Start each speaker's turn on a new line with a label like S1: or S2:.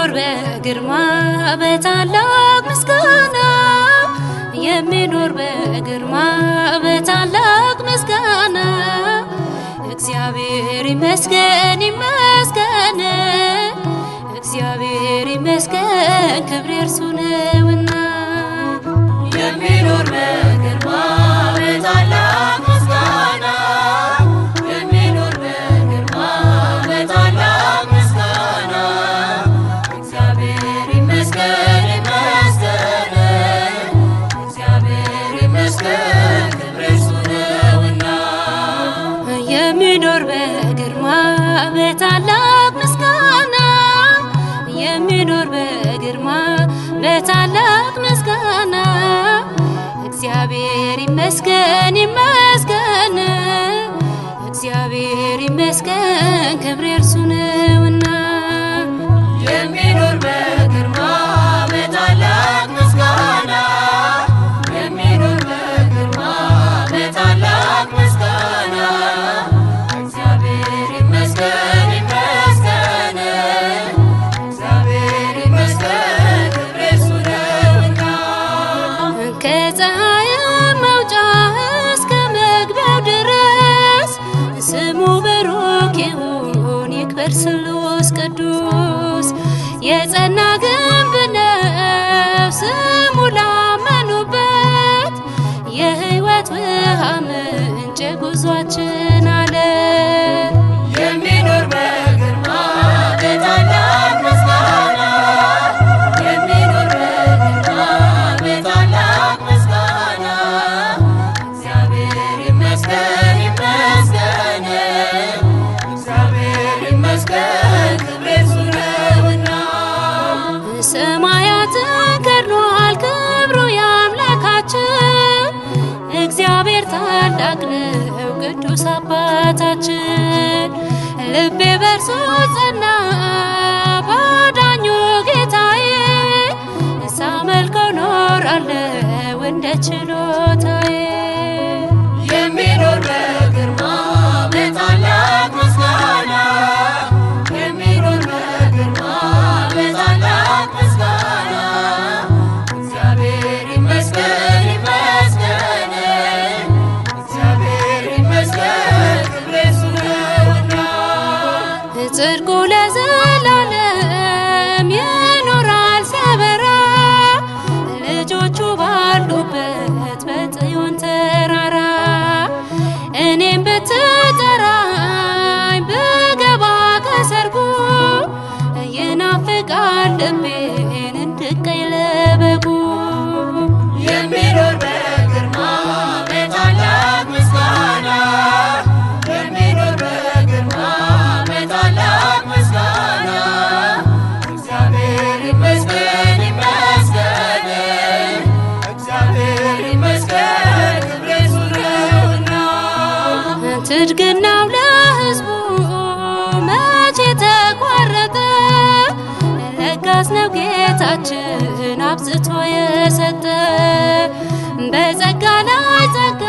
S1: የሚኖር በግርማ በታላቅ ምስጋና የሚኖር በግርማ በታላቅ ምስጋና እግዚአብሔር ይመስገን ይመስገን እግዚአብሔር ይመስገን ክብር የእርሱ ነውና
S2: የሚኖር በግርማ በታላቅ ምስጋና የሚኖር በግርማ በታላቅ ምስጋና እግዚአብሔር ይመስገን ይመስገን እግዚአብሔር ይመስገን ክብር የእርሱ ነውና
S1: የሚኖር በግርማ በታላቅ ምስጋና የሚኖር በግርማ በታላቅ ምስጋና እግዚአብሔር ይመስገን ይመስገን እግዚአብሔር ይመስገን ክብር የእርሱ ነውና
S2: የሚኖር በግርማ በታላቅ ምስጋና የሚኖር በግርማ በታላቅ ምስጋና እግዚአብሔር ይመስገን ይመስገን እግዚአብሔር ይመስገን ክብር የእርሱ ነውና
S1: ከፀሐይ መውጫ እስከ መግቢያው ድረስ ስሙ በሩቅ ይሁን ይክበር ስሉስ ቅዱስ የጸና ግንብ ነው ስሙ ላመኑበት የሕይወት ውሃ ምንጭ ጉዟችን አለ
S2: የሚኖር በግርማ በታላቅ ምስጋና የሚኖር በግርማ በታላቅ ምስጋና እግዚአብሔር ይመስገን ይመስገን እግዚአብሔር ይመስገን ክብር የእርሱ ነውና
S1: ሰማያትን ከድኗል ክብሩ የአምላካችን እግዚአብሔር ታላቅ ነው ቅዱስ አባታችን ልቤ በርሱ ጸና ባዳኙ ጌታዬ ሳመልከው ኖራለሁ እንደ ችሎታዬ
S2: የሚኖር በግርማ በታላቅ ምስጋና የሚኖር በግርማ በታላቅ ምስጋና እግዚአብሔር ይመስገን ይመስገን እግዚአብሔር ይመስገን ክብር የእርሱ ነውና
S1: ጽድቁ ለዘላለም ይኖራል ሲያበራ ልጆቹ ባሉበት በጽዮን ተራራ እኔም ብትጠራኝ ብገባ ከሰርጉ ይናፍቃል ልቤን እንድቀኝ ለበጉ
S2: የሚኖር በግርማ በታላቅ ምስጋና የሚኖር በግርማ በታላቅ ምስጋና እግዚአብሔር ይመስገን ይመስገን እግዚአብሔር ይመስገን ክብር የእርሱ ነውና
S1: ትድግናው ለሕዝቡ መቼ ተቋረጠ? ለጋስ ነው ጌታችን አብዝቶ የሰጠ በጸጋ ላይ ጸጋ